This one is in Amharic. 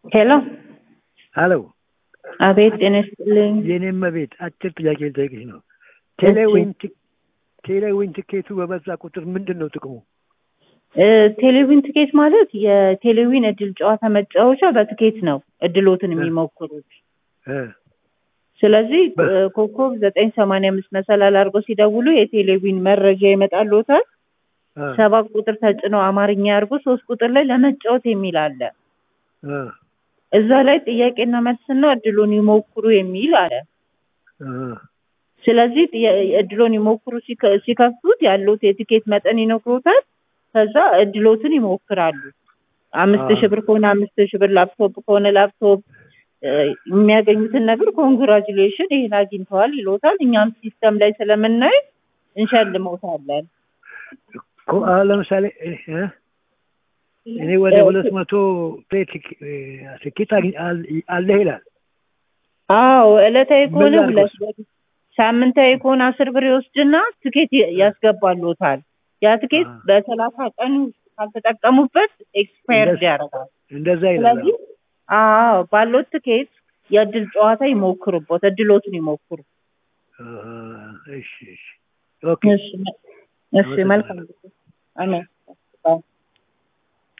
ሄሎ ሄሎ አቤት ጤና ይስጥልኝ። የኔም ቤት አጭር ጥያቄ ልጠይቅሽ ነው። ቴሌዊን ቲ- ቴሌዊን ትኬቱ በበዛ ቁጥር ምንድን ነው ጥቅሙ? እ፣ ቴሌቪዥን ትኬት ማለት የቴሌቪዥን እድል ጨዋታ መጫወቻ በትኬት ነው እድሎትን የሚሞክሩት። እ፣ ስለዚህ በ- እ፣ ኮከብ ዘጠኝ ሰማንያ አምስት መሰላል አድርገው ሲደውሉ የቴሌቪዥን መረጃ ይመጣልዎታል። እ፣ ሰባት ቁጥር ተጭነው አማርኛ አድርጎ ሶስት ቁጥር ላይ ለመጫወት የሚል አለ። እ፣ እዛ ላይ ጥያቄና መልስና እድሉን ይሞክሩ የሚል አለ። እ፣ ስለዚህ ጥያ- እድሎን ይሞክሩ ሲከ- ሲከፍቱት ያሉት የቲኬት መጠን ይነግሮታል። ከዛ እድሎትን ይሞክራሉ። አምስት አዎ። ሺህ ብር ከሆነ አምስት ሺህ ብር፣ ላፕቶፕ ከሆነ ላፕቶፕ እ፣ የሚያገኙትን ነገር ኮንግራጁሌሽን ይህን አግኝተዋል ይሎታል። እኛም ሲስተም ላይ ስለምናይ እንሸልመውታለን። ኮ- አሁን ለምሳሌ እ፣ እ፣ እኔ ወደ እ፣ ሁለት መቶ ፕሌት ትኬት አግኝ- አል- አለህ ይላል። አዎ ዕለታዊ ከሆነ ምን ሁለት ላድርገው? ብር፣ ሳምንታዊ ከሆነ አስር ብር ይወስድና ትኬት ይ- ያስገባሎታል። ያ ትኬት አዎ። በሰላሳ ቀን ውስጥ ካልተጠቀሙበት ኤክስፓየርድ እንደዛ- ያደርጋል። እንደዛ ይላል። ስለዚህ አዎ ባለው ትኬት የእድል ጨዋታ ይሞክሩበት፣ እድሎትን ይሞክሩ። እ፣ እሺ፣ እሺ፣ ኦኬ። እሺ፣ እሺ መልካም ጊዜ። አሜን።